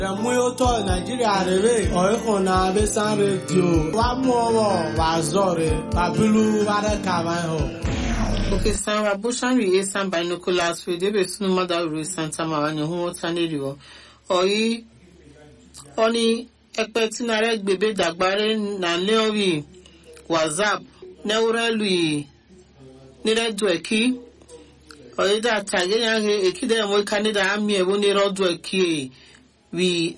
Muyotɔ Nigeria de be ɔyixɔna be san redio wa mɔwɔ wa zɔre wa bilu wa ɖe kaba hɔ. Okay, Sam Rabushan Rie Sam Binoculars Radio be sunu mada ru Santa Mawani hu wota ne riwo. Oyi oni ekpe tinare gbebe dagbare na leori WhatsApp neurelu yi nire du eki. Oyi da tage yange ekide mo kanida ami ewo nire du eki wi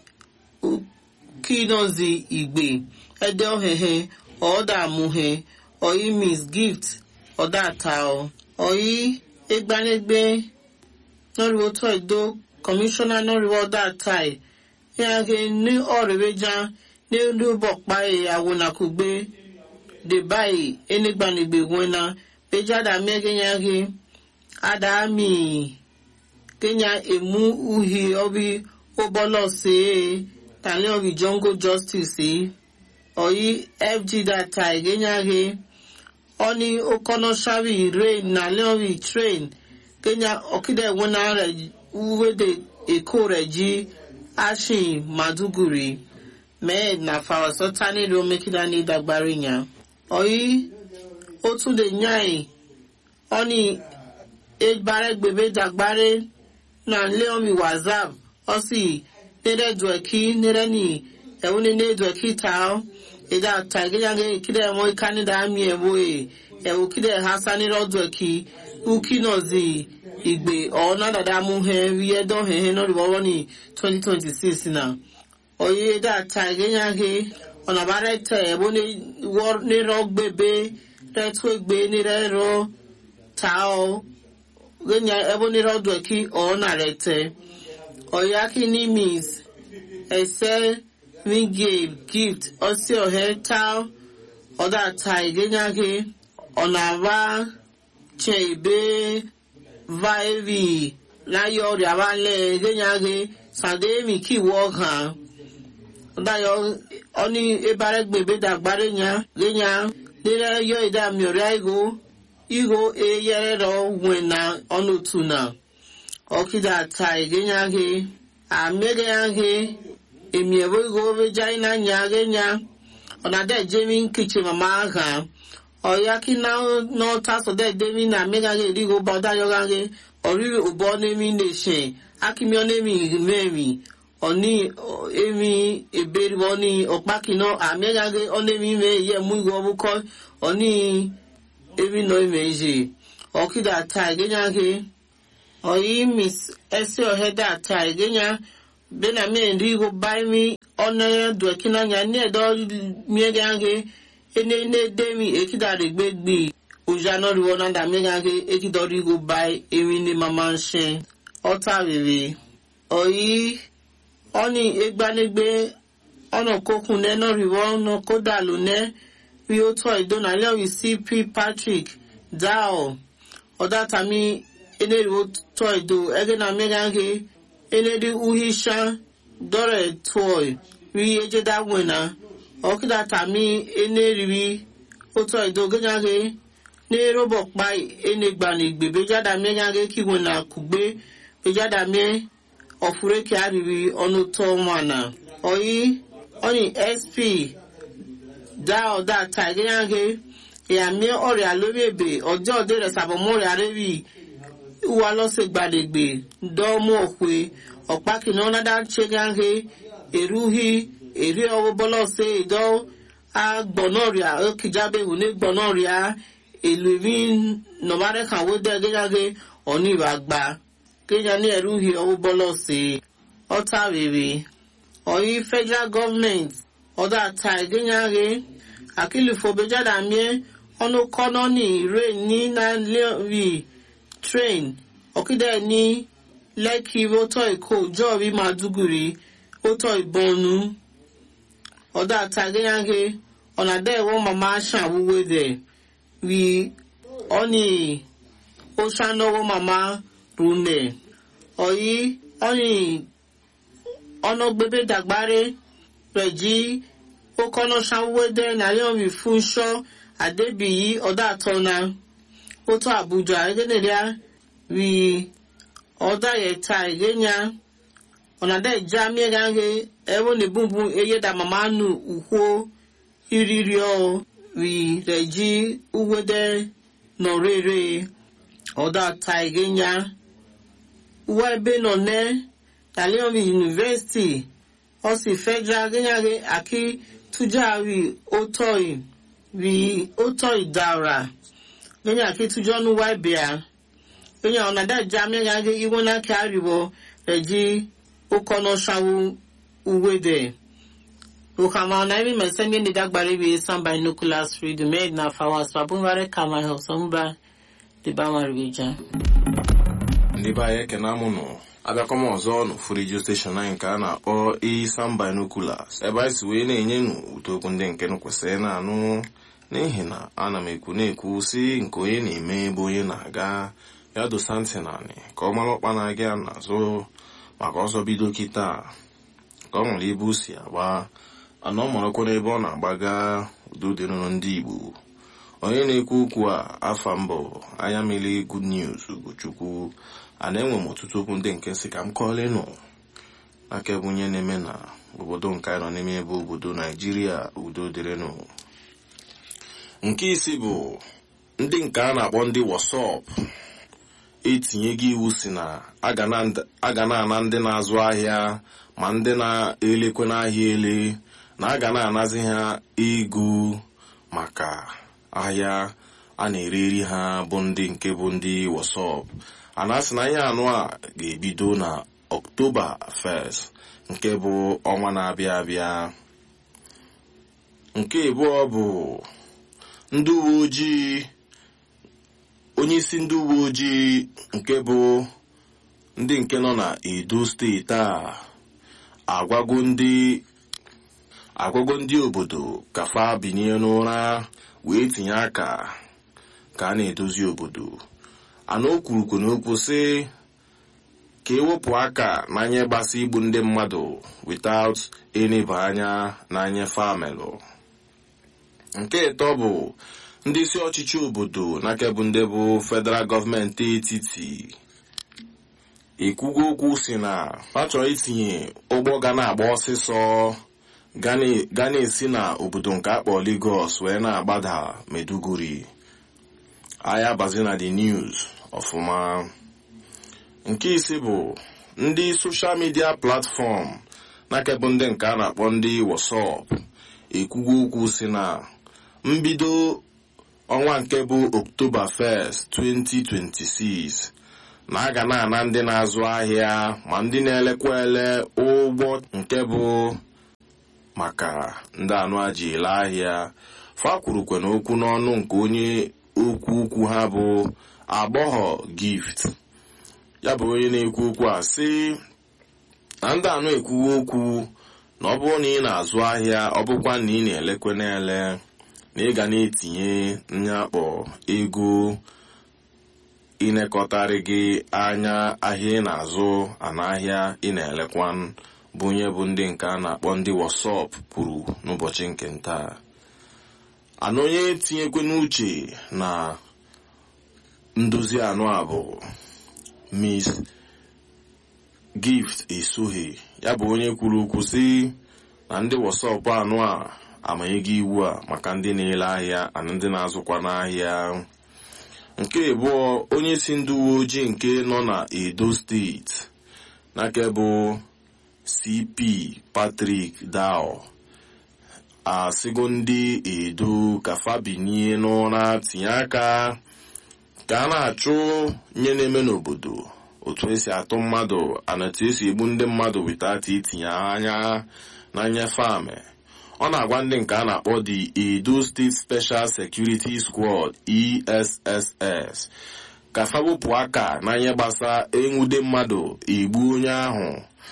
kinozi igbe ede ohehe ọda amuhe oyi miss gift ọ̀dà àtàọ̀ ọ̀yí egbanegbe nọ́rìwó tó ẹ̀dọ́ kọmíṣánná nọ́rìwó ọ̀dà àtàì ní ake ní ọ̀rẹ́wẹ́já ní olúbọ̀pá ìyàwó nàkúgbé dè báyìí enigbanegbe wẹ́nà bẹ́jáda mẹ́gẹ́nyàgé àdàmì kenya emu uhi ọbi ụbọlọ see tani ọbi jongo justice ọ̀yí fg data ìgẹ́nyàgé oni okono shawi rain na leori train kenya okide wona re uwede eko re ji ashin maduguri med na fawaso tani ro mekida ni dagbari nya oyi o tún de nyai oni egbare gbebe dagbare na leomi whatsapp osi nere dueki nere ni ewune ne dueki tao ida taigenyange kide mo ikani da mi ewo e ewo kide hasani rodo ki uki nozi igbe ona dada mu he wiye do he he no riwo ni 2026 na oye da taigenyange ona bare te ewo ni wor ni ro gbebe re tu egbe ni re ro tao genya ewo ni rodo ki ona re te oyaki ni miss ese Miguel gift ọsị ohe taa ọdata igenyage ọnava chebe vaevi láyé ọrẹ abalẹ igenyage sàdéèmì kí wọ hàn ọdáyọ ọní ebaregbèbè dàgbàrẹ nya genya lérẹ yọ ìdààmú ọrẹ igo igo eyẹrẹ rọ wẹna ọnùtù na ọkìdàta igenyage àmẹgẹnyage emi ebo go be jai na nya ge nya ona de jemi nkiche mama ha oya ki na no ta so de de mi na me ga ge ri go ba da yo ga ge ori obo ne mi ne she akimi one mi me mi oni emi eberi oni opa ki no ame ga ge one mi me ye mu go bu ko oni emi no me je okida ta ge nya ge oyi miss ese oheda ta ge nya bena mi ndi go bai mi ona do kina nya ne do mi gange ene ne de mi ekida de gbegbe oja no ri wona da mi gange ekido ri go bai emi ni mama nse ota rere oyi oni egbanegbe ona kokun ne no ri wona koda lo ne wi o to idona le wi cp patrick dao oda tami ene ri o to ido ege na mi gange enedi uhisha dore toy ri ejeda wena okida tami eneriwi oto idoganyage ne robo pa enegbani igbe bejada megage kiwena kugbe bejada me ofureke ariri ọnụ tọ mana oyi oni sp da ọda ta iganyage ya mi ọrịa lórí ebe ọjọ́ òde rẹ̀ sàbọ̀mọ́rẹ̀ arẹ́bì wà lọ́sẹ̀ gbàdégbè dọ́ọ̀mù ọ̀pẹ ọ̀pá kìnnà ọ̀nàdà ṣẹ́gáńgé èrúhì èrè ọwọ́ bọ́lọ́sẹ̀ ìdọ́ agbọ̀nọ́rìà ókìjábẹ̀wò ní gbọ̀nọ́rìà èlò ìmí nọ̀márẹ́kàwó dẹ́ gẹ́gáńgé ọ̀ní ìwàgbà kéjà ní èrúhì ọwọ́ bọ́lọ́sẹ̀ ọ̀tá rèrè ọ̀yí federal government ọ̀dà ta ìgẹ́gáńgé àkìlìfọ̀bẹ́jáde miẹ́ ọ̀nà kọ́nà ní ìrè ní nàìjíríà train ọ̀kídẹ̀ ní lẹ́kì rótọ́ èkó jọ́ọ̀rí màdúgùrì rótọ́ ìbọnú ọ̀dà àtàgéyàgé ọ̀nàdà ẹ̀wọ̀n màmá ṣàwúwé dẹ̀ rí ọ́nì ó ṣànáwó màmá rúnẹ̀ ọ̀yí ọ́nì ọ̀nà gbébé dàgbáré rẹ̀ jí ó kọ́nà ṣàwúwé dẹ̀ nàlẹ́ òrì fún ṣọ́ àdébìyí ọ̀dà àtọ́nà otu abuja egeneria wi ọda yeta egenya ọ̀nàdá ìjà mìíràn he ẹ̀wọ̀n ní bùnbùn eye dà màmá nù ùkwó ìrírí ọ̀ rí rẹ̀ jí uwédé nọ̀rẹ́rẹ́ ọ̀dà ta ìgénya uwe ebe nọ ne talion university ọsì federal gẹ́nyàgẹ́ àkí tújà rí ótọ́ì rí ótọ́ì dára gẹ́nyà àkí tújọ́ nù wá ìbíà gẹ́nyà ọ̀nàdá ìjà mìíràn gẹ́ ìwọ́n náà kí àríwọ̀ rẹ̀ jí ụkọnọ shawu uwede ukama na imi mesemi ni dagbari bi samba nuclear freedom made na fawas babunware kama ho somba di bamari bija ndị be anyị ekene amụnụ abịakwa m ọzọ n'ofu redio steshọn anyị nke a na-akpọ isan binoculars ebe anyị si wee na-enye nụ ụtokwu ndị nke nụ kwesịrị na-anụ n'ihi na ana m ekwu na-ekwu si nke onye na-eme ebe onye na-aga ya dosa ntị naanị ka ọ mara ọkpa na-aga ya n'azụ maka ọsọ bido kịta ka ọ nwere ebe o si agba ana ọ marakwa n'ebe ọ na-agbaga udo dịrụrụ ndị igbo onye na-ekwu okwu a afa mbụ anya mmiri good news ugochukwu a na-enwe m ọtụtụ okwu ndị nke si ka m kọọlenụ aka ebe onye na-eme na obodo nke anyị nọ n'ime ebe obodo naijiria udo dịrịnụ nke isi bụ ndị nke a na-akpọ ndị wasọp etinye gị iwu si na a ga na-ana ndị na-azụ ahịa ma ndị na-elekwe n'ahịa ele na a ga na-anazi ha ego maka ahịa a na-ereri ha bụ ndị nke bụ ndị wasọp a na-asị na ihe anụ a ga-ebido na ọktoba 1 nke bụ ọnwa na-abịa abịa nke abụọ bụ ndị uwe ojii onye isi ndị uwe ojii nke bụ ndị nke nọ na edo steeti a agwago ndị agwago ndị obodo ka fa binye n'ụra wee tinye aka ka a na-edozi obodo ana o kwurukwu n'okwu sị ka ewepụ aka n'anya gbasa igbu ndị mmadụ without eneba anya n'anya famelụ nke ịtọ bụ ndị isi ọchịchị obodo n'aka bụ ndị bụ federal gọọmenti etiti ekwugo okwu si na ha chọrọ itinye ụgbọ ga na-agba ọsịsọ ga na-esi na obodo nke akpọ Lagos wee na-agbada Meduguri ahịa bazi na the news ọfụma nke isi bụ ndị soshal midia platfọm n'aka bụ ndị nke a na-akpọ ndị WhatsApp ekwugo okwu si na mbido ọnwa nke bụ October 1st 2026 na a ga na-ana ndị na-azụ ahịa ma ndị na-elekwa ele ụgbọ nke bụ maka ndị anụ aji ele ahịa fa kwurukwe n'okwu n'ọnụ nke onye okwu ukwu ha bụ agbọghọ gift ya bụ onye na-ekwu okwu a sị na ndị anụ ekwuwe okwu na ọ bụrụ na ị na-azụ ahịa ọ bụkwa na ị na-elekwe na-ele na ị ga na-etinye nyakpọ ego ịnekọtarị gị anya ahịa ị na-azụ ana ahịa ị na-elekwa bụ onye bụ ndị nke a na-akpọ ndị wasọp kwuru n'ụbọchị nke ntaa ana onye tinyekwe n'uche na ndozi anụ a bụ Miss Gift Esohe ya bụ onye kwuru okwu sị na ndị wasọp anụ a amanyego iwu a maka ndị na-ele ahịa na ndị na-azụkwa n'ahịa nke abụọ onye si ndị uwe ojii nke nọ na Edo steeti n'aka bụ CP Patrick Dao asịgo ndị Edo ka fabinie n'ụra tinye aka ka a na-achụ nye na-eme n'obodo otu esi atụ mmadụ ana etu esi egbu ndị mmadụ without itinye anya na nnyefe amị ọ na-agwa ndị nke a na-akpọ the Edo State Special Security Squad ESSS ka fabupụ aka na ihe gbasa enwude mmadụ egbu onye ahụ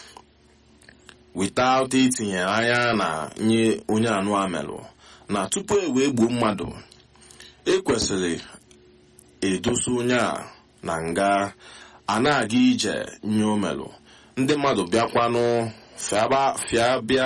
without itinye anya na nye onye anụ amelụ na tupu e wee gbuo mmadụ ekwesịrị edosa onye a na nga a na-aga ije nye omelụ ndị mmadụ bịakwanụ fịa bịa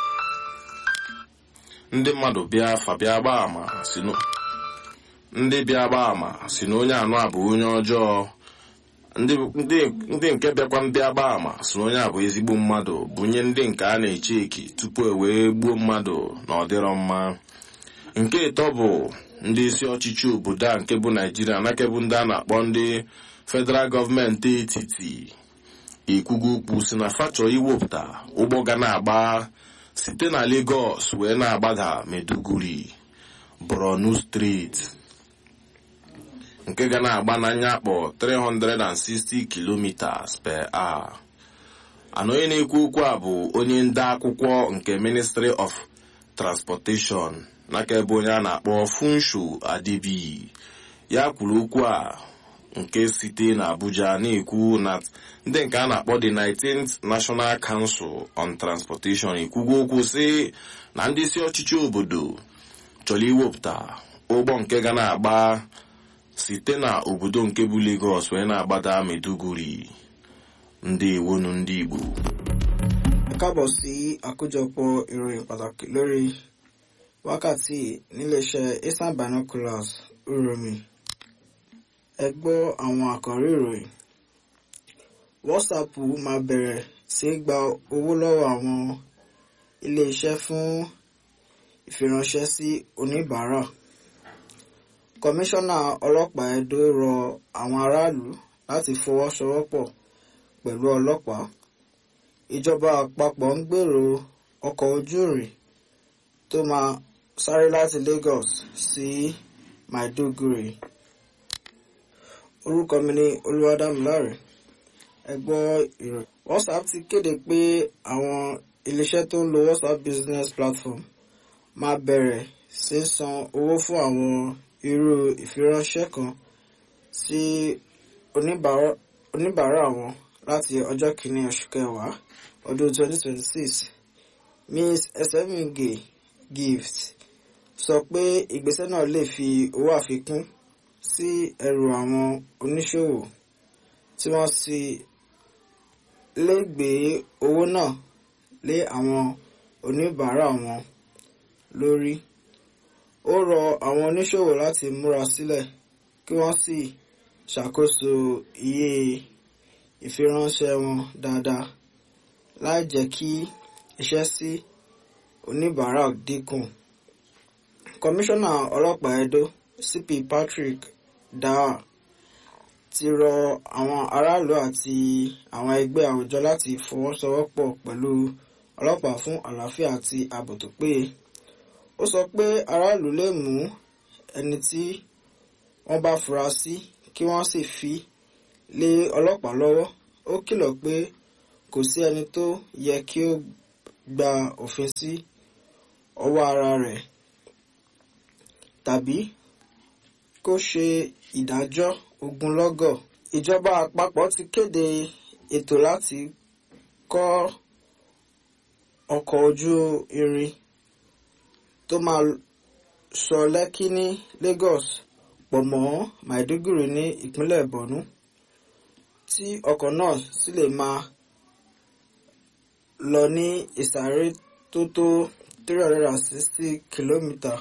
ndị mmadụ bịa fa bịa gbaa ama si ndị bịa gbaa ama si na onye anụ a bụ onye ọjọọ ndị ndị- ndị nke bịakwa ndị agba ama si na onye a bụ ezigbo mmadụ bunye ndị nke a na-eche eki tupu e wee gbuo mmadụ na ọ dịrọ mma nke ịtọ bụ ndị isi ọchịchị obodo a nke bụ naijiria nake bụ ndị a na-akpọ ndị federal gọọmenti etiti ikwugo ukwu si na fachọ iwepụta ụgbọ ga na-agba site na Lagos wee na-agbada Maiduguri Borno steeti nke ga na-agba n'anya akpọ 360 kilometers per hour ana onye na-ekwu okwu a bụ onye nde akwụkwọ nke Ministry of Transportation n'aka ebe onye a na-akpọ Funsho Adebi ya kwuru okwu a nke site na Abuja na-ekwu na ndị nke a na-akpọ the 19th National Council on Transportation ekwugo okwu sị na ndị isi ọchịchị obodo chọrọ iwepụta ụgbọ nke ga na-agba site na obodo nke bụ Lagos wee na-agbada Maiduguri ndị iwonu ndị Igbo ẹ káàbọ̀ sí àkójọpọ̀ ìròyìn pàtàkì lórí wákàtí níléeṣẹ́ eastern binoculars uromi ẹ gbọ́ àwọn àkọ́rí ìròyìn whatsapp máa bẹ̀rẹ̀ sí í gba owó lọ́wọ́ àwọn iléeṣẹ́ fún ìfiránṣẹ́ sí oníbàárà kọmíṣánná ọlọ́pàá Ẹdó rọ àwọn aráàlú láti fọwọ́sowọ́pọ̀ pẹ̀lú ọlọ́pàá ìjọba àpapọ̀ ń gbèrò ọkọ̀ ojú irin tó máa sáré láti Lagos sí Maiduguri orúkọ mi ni Olúwadámiláre ẹ gbọ́ ìròyìn WhatsApp ti kéde pé àwọn iléeṣẹ́ tó ń lo WhatsApp business platform máa bẹ̀rẹ̀ sí í san owó fún àwọn irú ìfiránṣẹ́ kan sí oníbàárà oníbàárà wọn láti ọjọ́ kìíní oṣù kẹwàá ọdún 2026 Ms. Esemige Gift sọ pé ìgbésẹ̀ náà lè fi owó àfikún sí ẹrù àwọn oníṣòwò tí wọ́n sì lè gbé owó náà lé àwọn oníbàárà wọn lórí. Ó rọ àwọn oníṣòwò láti múra sílẹ̀ kí wọ́n sì ṣàkóso iye ìfiránṣẹ́ wọn dáadáa láì jẹ́ kí iṣẹ́ sí oníbàárà dínkù. Kọmíṣánná ọlọ́pàá Ẹdó CP Patrick Daa ti rọ àwọn aráàlú àti àwọn ẹgbẹ́ àwùjọ láti fọwọ́sowọ́pọ̀ pẹ̀lú ọlọ́pàá fún àlàáfíà àti ààbò tó péye. Ó sọ pé aráàlú lè mú ẹni tí wọ́n bá fura sí kí wọ́n sì fi lé ọlọ́pàá lọ́wọ́. Ó kìlọ̀ pé kò sí ẹni tó yẹ kí ó gba òfin sí ọwọ́ ara rẹ̀ tàbí kó ṣe ìdájọ́ ogunlọ́gọ̀. Ìjọba àpapọ̀ ti kéde ètò láti kọ́ ọkọ̀ ojú irin tó máa sọ Lẹ́kí ní Lagos pọ̀ mọ́ Maiduguri ní ìpínlẹ̀ Borno tí ọkọ̀ náà sì lè máa lọ ní ìsáré tó tó 360 kìlómítà